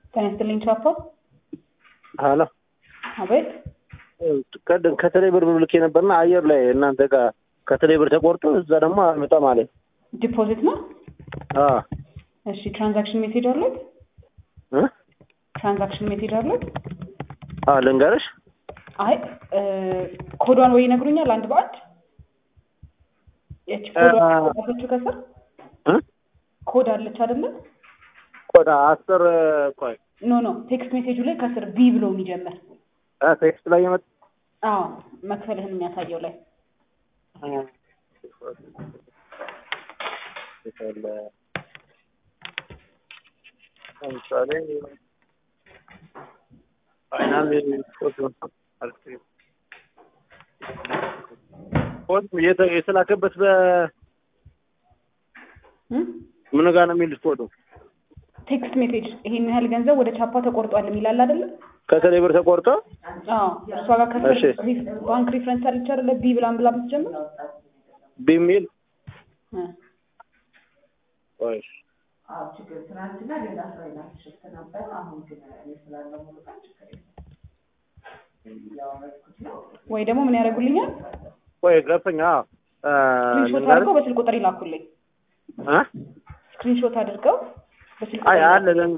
ጤና ይስጥልኝ ቻፓ። ሀሎ አቤት። ቀደም ከተለይ ብር ልኬ ነበርና አየር ላይ እናንተ ጋር ከተለይ ብር ተቆርጦ እዛ ደግሞ አልመጣም አለኝ። ዲፖዚት ነው። አዎ እሺ ትራንዛክሽን ሜሴጅ አለት? እ ትራንዛክሽን ሜሴጅ አለት? አዎ ልንገርሽ። አይ እ ኮዷን ወይ ይነግሩኛል አንድ በአንድ ያቺ ኮዷ አ- አለችው ከስር እ ኮድ አለች አይደለ? ቆዳ አስር ቆይ ኖ ኖ ቴክስት ሜሴጁ ላይ ከስር ቪ ብሎ የሚጀምር አ ቴክስት ላይ የመጣ አዎ መክፈልህን የሚያሳየው ላይ ለምሳሌ ፋይናል ኮድ የተ- የተላከበት በ እ? ምን ጋር ነው የሚል ኮዱ ቴክስት ሜሴጅ ይሄን ያህል ገንዘብ ወደ ቻፓ ተቆርጧል የሚላል አይደለ? ከተለይ ብር ተቆርጦ አዎ እሷ ጋር ከስር እሺ። ሪፍ- ባንክ ሪፍረንስ አለች አይደለ? ቢ ብላን ብላ ብትጀምር ቢሚል እ ቆይ ወይ ደግሞ ምን ያደርጉልኛል? ቆይ ገፈኛ ስክሪንሾት ልንገርህ አድርገው በስልክ ቁጥር ይላኩልኝ። እ ስክሪንሾት አድርገው በስልክ አይ ቁጥር አለ ለን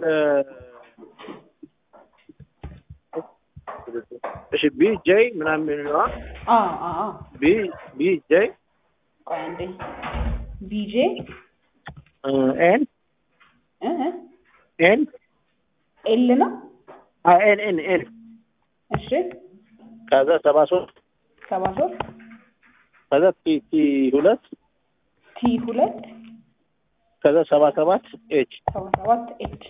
እሺ ቢ ጄ ምናምን የሚለው አ አ አ ቢ ቢ ጄ ቆይ አንዴ ቢጄ ኤን እ እ ኤን ኤል ነው። አይ ኤን ኤን ኤን እሺ ከዛ ሰባ ሶስት ሰባ ሶስት ከዛ ቲ ቲ ሁለት ቲ ሁለት ከዛ ሰባ ሰባት ኤች ሰባ ሰባት ኤች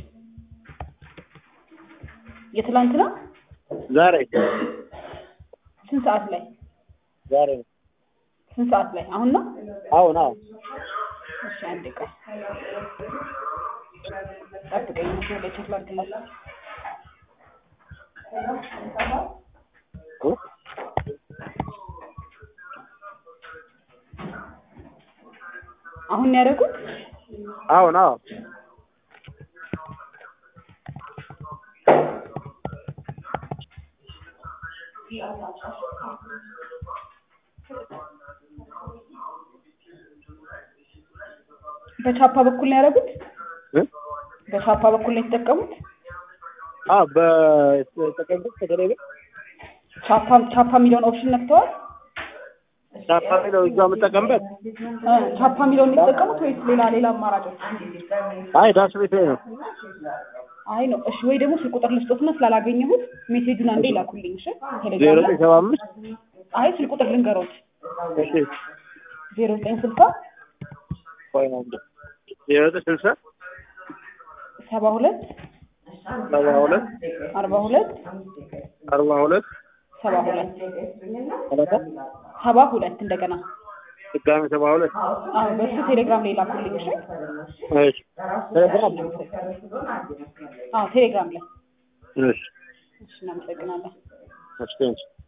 የትላንት ነው። ዛሬ ስንት ሰዓት ላይ ዛሬ ነው። ስንት ሰዓት ላይ አሁን ነው? አሁን አሁን እሺ አንዴ ቆይ ጠብቀኝ። መስመር ላይ ቼክ ላድርግልህ። እ? አሁን ነው ያደረጉት? አሁን አሁን በቻፓ በኩል ነው ያደረጉት? እ? በቻፓ በኩል ነው የተጠቀሙት? አ በተቀምጥ ከተለይ ብር ቻፓ ቻፓ የሚለውን ኦፕሽን ነክተዋል? ቻፓ ነው እዛ የምጠቀምበት እ ቻፓ የሚለውን የተጠቀሙት ወይስ ሌላ ሌላ አማራጮች? አይ ዳስ ቤት ላይ ነው አይ ነው። እሺ ወይ ደግሞ ስልክ ቁጥር ልስጦትና ስላላገኘሁት ሜሴጁን አንዴ ላኩልኝ። እሺ ዜሮ ቴሌግራም ላይ ዘጠኝ ሰባ አምስት አይ ስልክ ቁጥር ልንገሮት እሺ ዜሮ ዘጠኝ ስልሳ ቆይ ነው እንደ ዜሮ ዘጠኝ ስልሳ ሰባ ሁለት ሰባ ሁለት አርባ ሁለት አርባ ሁለት ሰባ ሁለት ሰላሳ ሰባ ሁለት እንደገና ድጋሚ ሰባ ሁለት አዎ በሱ ቴሌግራም ላይ ላኩልኝ። እሺ እሺ ቴሌግራም አዎ ቴሌግራም ላይ እሺ እሺ እናመሰግናለን። እሺ ቴንኪው